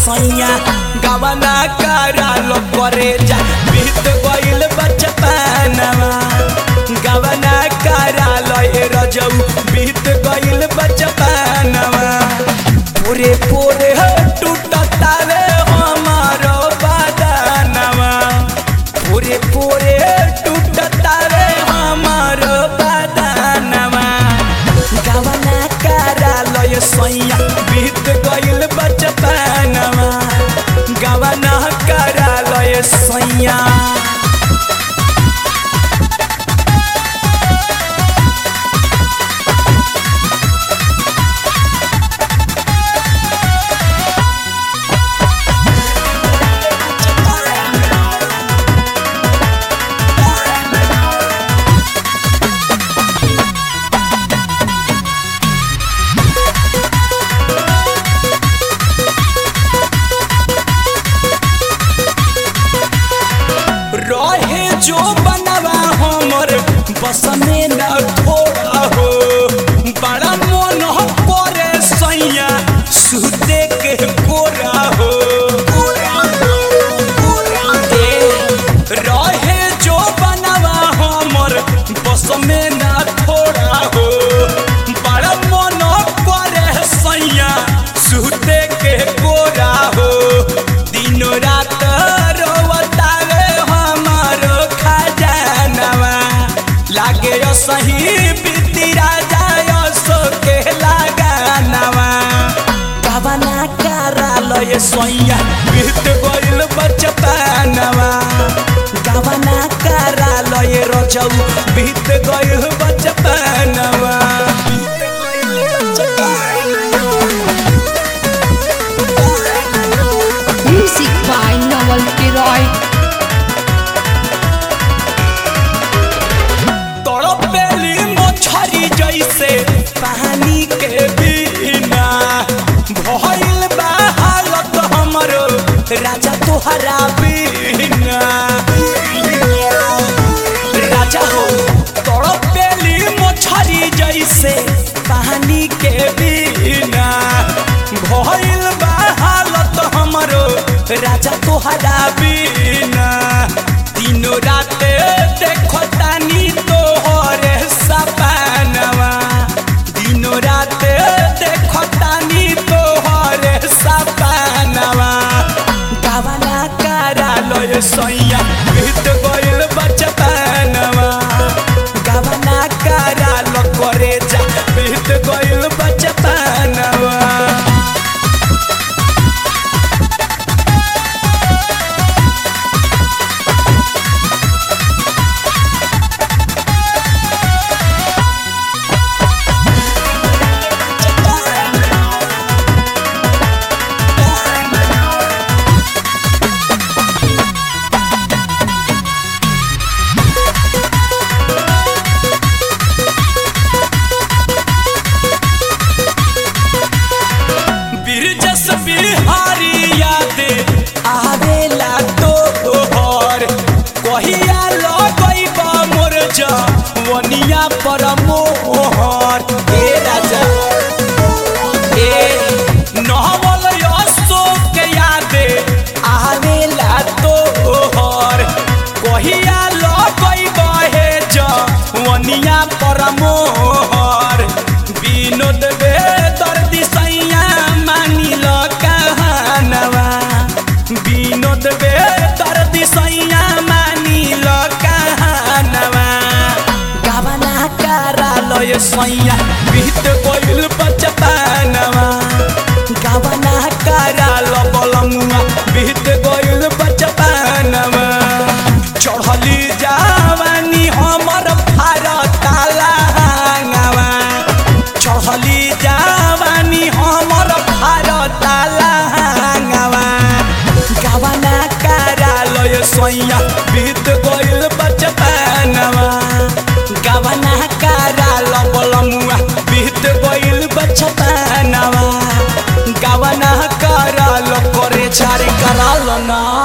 सैया गवना करालो करे जा बीत गइल बचपनवा गवना करालो ए रजऊ बीत गइल बचपनवा पूरे पूरे टूटतावे हमारो बदनवा पूरे पूरे टूटतावे हमारो बदनवा गवना करालो ए सैया बीत गइल बचपनवा गवना करालो ए सैया रहे जो बनवा हमर बस में न थोड़ा हो बड़ा मन करे सैया सुते के गोरा हो ए, रहे जो बनवा हमर बस में न थोड़ा हो बड़ा मन करे सैया सुते के गोरा हो दिनो रात रोवतावे हमारो खजानवा लागे यो सही बीती राजा यो सो के लगानवा गवना करालो ये सोया बीत गइल बचपनवा गवना करालो ये रोजऊ बीत गइल बचपनवा बीत गइल बचपनवा Music by Noel Leroy. तड़पेली मछरी जैसे पानी के बिना भइल बा हालत हमरो राजा तोहरा बिना राजा हो तड़पेली मछरी जैसे पानी के बिना भइल बा हालत हमरो राजा तोहरा बिना दिनो राते देखो तानी तोहरे सपनवा दिनो राते देखो तानी तोहरे सपनवा गवना करालो ये सैया बीत गइल बचपनवा गवना करालो करे जा बीत गइल बचपनवा बिरजस बिहारी याद आवेला तोहर कहिया लगई बा मोर जवनिया पर मोहर ए राजा ए नहवल अशोक याद आवेला तोहर कहिया लगई बहे जवनिया पर मोहर विनोद बेदर्दी सैया मानिल कहानवा विनोद बेदर्दी सैया मानिल कहानवा गवना करालो ये सैया बीत गइल बचपनवा गवना करालो बलमुआ बीत गइल बचपनवा चढ़ली जावानी हमर भारत लांगवा चढ़ली जावानी हमर भारत लांगवा गवना करालो ये सैया बीत गइल बचपनवा गवना करालो बलमुआ बीत गइल बचपनवा गवना करालो करे छारे करालो ना